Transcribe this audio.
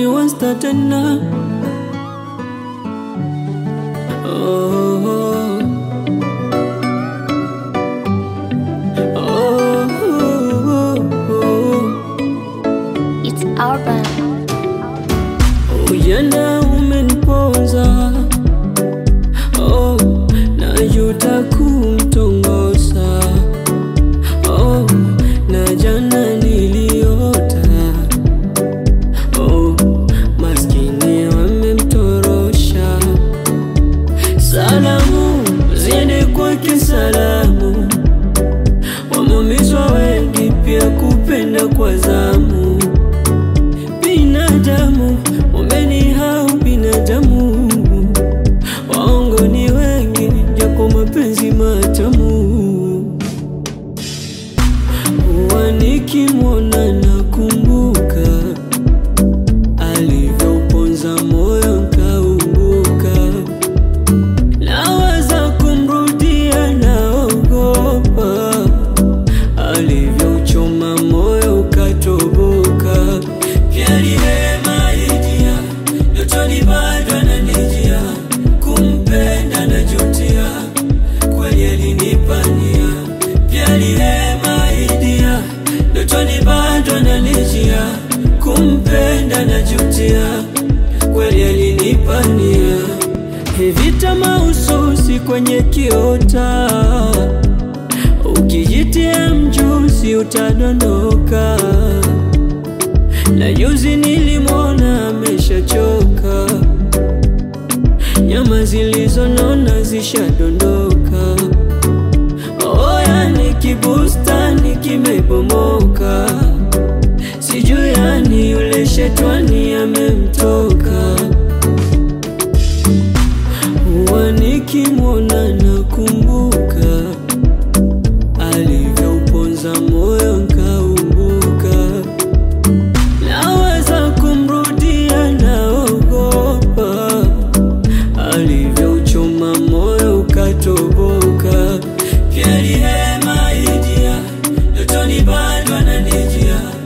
ni wasta tena oh, oh. Oh, oh, oh. It's urban. Ujana umeniponza oh, najuta kumtongoza oh, na jana niliota oh, maskini wamemtorosha. Salamu ziende kwake, salamu wameumizwa wengi, pia kupenda kwa zamu binadamu umenihau binadamu, waongo ni wengi, japo mapenzi matamu. Huwa nikimwona nakumbuka alivyouponza moyo nkaumbuka, nawaza kumrudia, naogopa alivyouchoma moyo ukatoboka. Pia rehema ilijia, ndotoni bado ananijia, kumpenda najutia, kweli alinipania. Pia rehema ilijia, ndotoni bado ananijia, kumpenda najutia, kweli alinipania. Vita mahususi kwenye kiota, ukijitia mjusi utadondoka na juzi nilimwona ameshachoka, nyama zilizonona zishadondoka. Oya, ni kibustani kimebomoka, sijui yani yule shetwani amemtoka. Huwa nikimwona nakumbuka alivyouponza moyo nkaumbuka naweza kumrudia, naogopa alivyouchoma moyo ukatoboka. Pia rehema ilijia, ndotoni bado ananijia,